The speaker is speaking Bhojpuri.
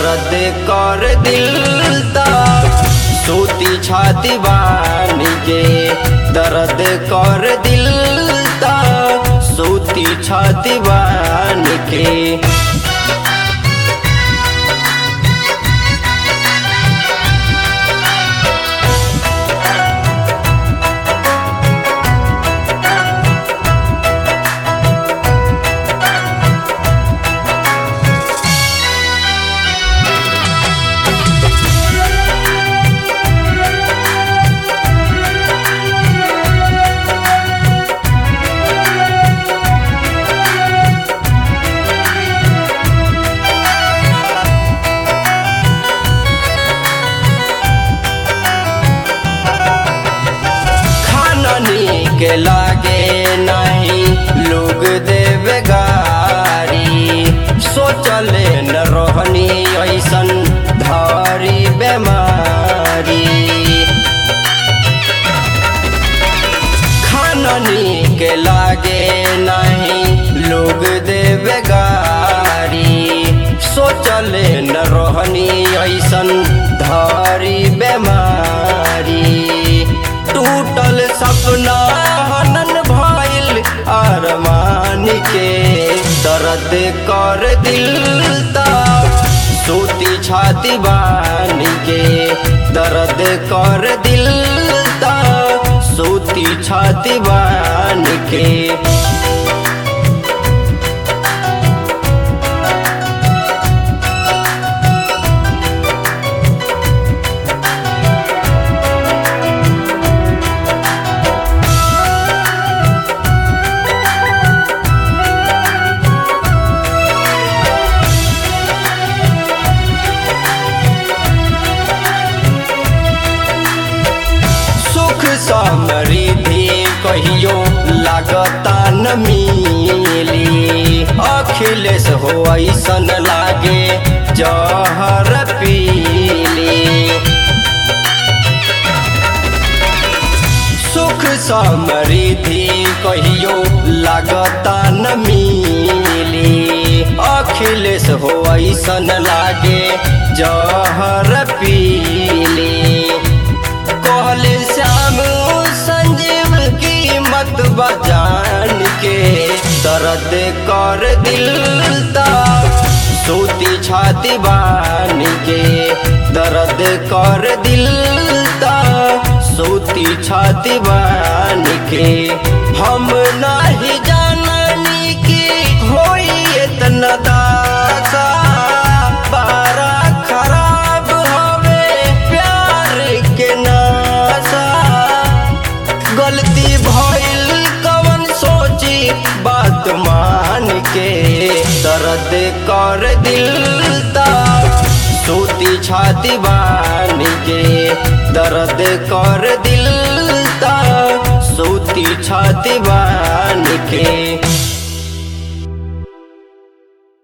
दर्द कर दिल ता सूती छाती बानी के दर्द कर दिल ता सूती छाती बानी के खाना नीक लागे नहीं लोग देवे गारी सोचले न रहनी ऐसन धारी बेमारी खाना नीक लागे नहीं लोग देवे गारी सोचले न रहनी ऐसन धारी बेमारी टूटल सपना हनन भइल अरमान के दर्द कर दिल ता सूती छाती बान के दर्द कर दिल ता सूती छाती बान के सुख समृद्धि कहियो लागता न मिली अखिलेश हो ऐसन लागे जहर पीली सुख समृद्धि कहियो लागता न मिली अखिलेश हो ऐसन लागे जहर पीली कहले श्याम संजीव की मत बजान के दर्द कर दिल ता सूती छाती बान के दर्द कर दिल ता सूती छाती बान के हम नहीं जाननी की होई इतना दासा बारा खराब हवे प्यार के नासा गलती भइल कवन सोची बात मान के दर्द कर दिल ता सूती छाती बान के दर्द कर दिल ता सूती छाती बान